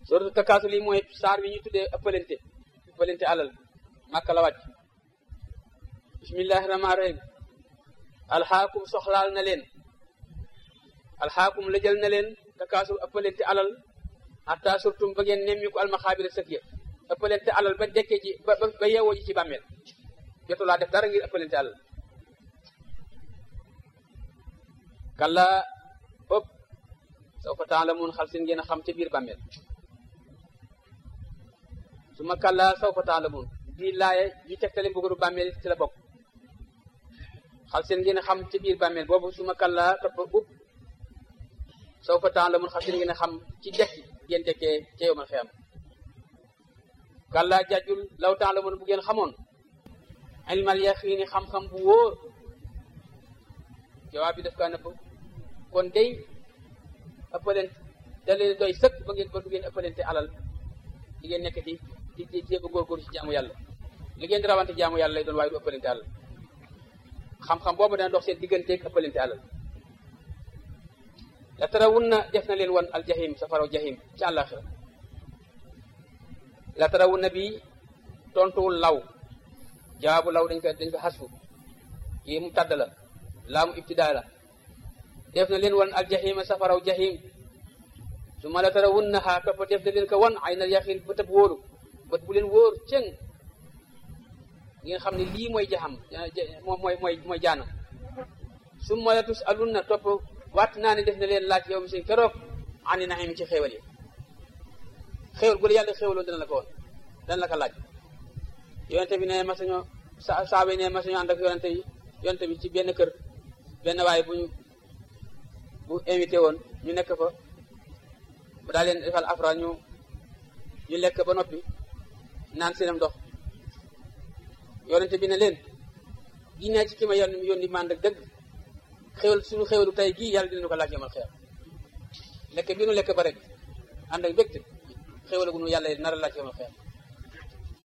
suratu takaasul yi mooy saar bi ñu tuddee ëppalente ëppalente alal màkka la wàcc bismillahi rahmaani rahim alxaakum soxlaal na leen alxaakum la jël na leen takaasul ëppalente alal hatta surtum ba ngeen nemmi ko almaxaabira sëkk ya ëppalente alal ba dekkee ji ba ba yeewoo ji ci bàmmeel jotulaa def dara ngir ëppalente alal kalla ëpp soo fa temps la mun xal seen ngeen a xam ca biir bàmmeel su ma kalla saw fa temps la mun bii laaye yi tegtale mbugalu bàmmeel ci la bokk xal seen ngeen a xam ca biir bàmmeel boobu su ma kalla topp ub saw fa temps la mun xal seen ngeen a xam ci dekki ngeen dekkee ca yow man xeyam kalla jajjul law temps la mun bu ngeen xamoon ilmal yaqiini xam-xam bu wóor jawaab bi daf kaa nëbb kon day ëppalent da leen doy sëkk ba ngeen ba du ngeen ëppalente alal di ngeen nekk di di di jéem a góorgóorlu ci jaamu yàlla li ngeen di rawante jaamu yàlla lay doon waaye du ëppalente alal xam-xam boobu dana dox seen digganteeg ëppalente alal la tara wun na def na leen wan al jahim safaraw jahim ci àllaaxira la tara wun na bi tontuwul law jawaabu law dañ ko dañ ko xasfu yi mu tàdd la laamu ibtidaa la def na leen wan al jahima safaraw jahim su ma la tara wun na xaa topp def na leen ko wan ay na yaxin bët ab wóoru bët bu leen wóor cëng ngeen xam ne lii mooy jaxam moom mooy mooy mooy jaanam su ma la tus alun na topp waat naa ne def na leen laaj yow mi seen keroog ani naxim ci xéewal yi xéewal bu la yàlla xéewaloon dana la ko woon dana la ko laaj yonente bi ne masañoo sa saaba yi ne masañoo ànd ak yonente bi yonente bi ci benn kër benn waaye bu ñu bu invité woon ñu nekk fa bu daal leen defal afra ñu ñu lekk ba noppi naan seenam ndox yonente bi ne leen ginnaaw ci ki ma yónni yónni mànd ak dëgg xéwal suñu xéwalu tey gii yàlla dinañu ko laaj yomal xeer lekk bi nu lekk ba rek ànd ak mbégte xéwal gu nu yàlla nar a laaj yomal xeer